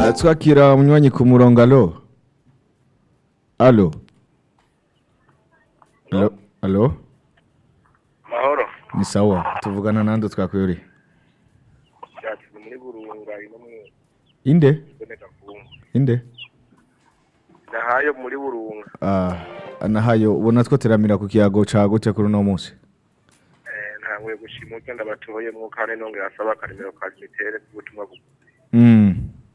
Ah, twakira umunywanyi ku murongo alo alo alo alo mahoro ni sawa tuvugana nande twakuyuri cyatsi muri burunga ino mu inde boneka kungu inde nahayo muri burunga ah nahayo ubona two teramira ku kiyago cagute kuri uno munsi eh ntanguye gushima ugenda batoyemwo kandi nongera asaba akarimero ka mitere k'ubutumwa bugufi mm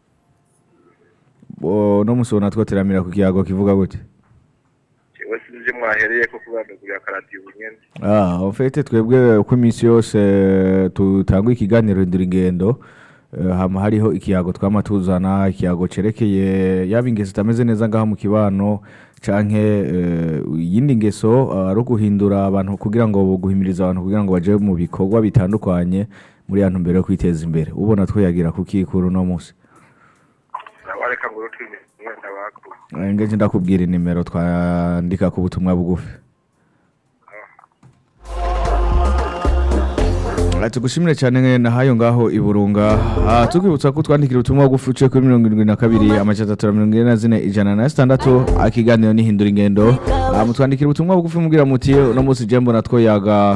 bo no musi ubona two teramira ku kiyago kivuga gute jewe sinzi mwahereye ko kubandagurira akaradiyo nyene Ah, en fait twebwe uko iminsi yose tutanga ikiganiro ndura ingendo eh, hama hariho ikiyago twama tuzana ikiyago cerekeye yaba ingeso zitameze neza ngaho mu kibano canke eh, iyindi ngeso ah, ari uguhindura abantu kugira ngo guhimiriza abantu kugira ngo baje mu bikorwa bitandukanye muri ya ntumbero yo kwiteza imbere ubona twiyagira kuki kuri uno munsi nawareka ngo rutwime mwenda bakuru Eh, ngeje ndakubwira inimero twandika ku butumwa bugufi Ah, tugushimire cyane na hayo ngaho iburunga ah, tukwibutsa ko twandikira ubutumwa bugufi uciye kuri mirongo irindwi na kabiri amajana atatu na mirongo ine na zine ijana na sitandatu akiganiro n'ihindura ingendo Ah, mutwandikira ubutumwa bugufi mubwira muti uno munsi je mbona twoyaga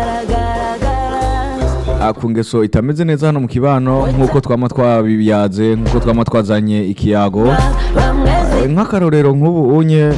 ah, ku ngeso itameze neza hano mu kibano nk'uko twama twabiyaze nk'uko twama twazanye ikiyago Eh, nk'akarorero nk'ubu unye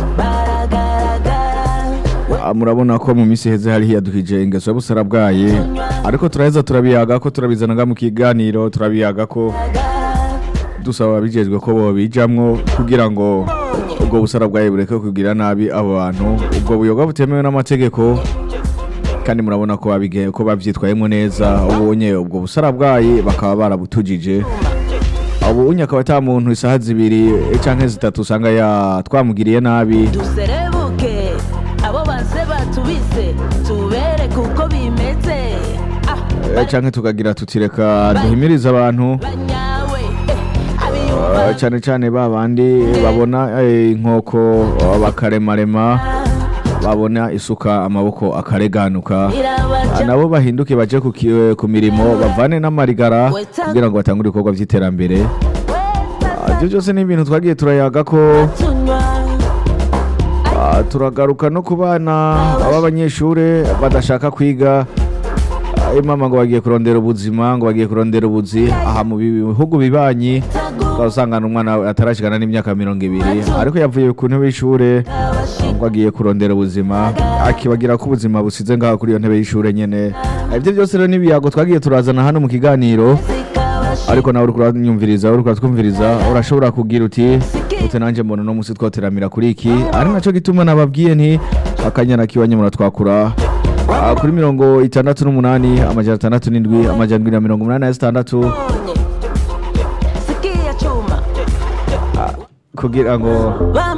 Ah, murabona ko mu minsi heze hari hiyadukije ingeso y'ubusara bwaye ariko turaheza turabiyaga ko turabizana nga mu kiganiro turabiyaga ko dusaba ababijejwe ko bobijamwo kugira ngo ubwo busara bwaye bureke kugira nabi abo bantu ubwo buyoga butemewe n'amategeko kandi murabona ko babige ko bavyitwayemo neza ubonye ubwo busara bwaye bakaba barabutujije ubu unye akaba ata muntu isaha zibiri canke zitatu usanga ya twamugiriye nabi duserebuke abo banse batubise tubereke uko bimeze ah Eh, canke tukagira tuti reka duhimirize abantu banyawe eh, eh, abiyumva cane cane ba bandi babona eh, inkoko eh, bakaremarema babona isuka amaboko akareganuka Ah, irabaca nabo bahinduke baje ku ki- eh, ku mirimo bavane n'amarigara kugira ngo batangure ibikorwa vy'iterambere Ah, ivyo byose ni ibintu twagiye turayaga ko tunywa Ah, turagaruka no ku bana b'abanyeshure badashaka kwiga Ah, imama ngo bagiye kurondera ubuzima ngo bagiye kurondera ubuzi aha mu bihugu bibanyi usangana umwana atarashikana n'imyaka mirongo ibiri ariko yavuye ku ntebe y'ishure ngo agiye kurondera ubuzima akibagira ko ubuzima busize ngaho kuri iyo ntebe y'ishure nyene Ah, ivyo byose rero n'ibiyago twagiye turazana hano mu kiganiro ariko nawe uriko uranyumviriza uriko uratwumviriza urashobora kugira uti ute nanje mbona uno musi twoteramira kuri iki ari naco gituma nababwiye nti akanyana kiwanye muratwakura Ah, kuri mirongo itandatu n'umunani amajana atandatu n'indwi amajana indwi na mirongo umunani na zitandatu sikia chuma kugira ngo Bam-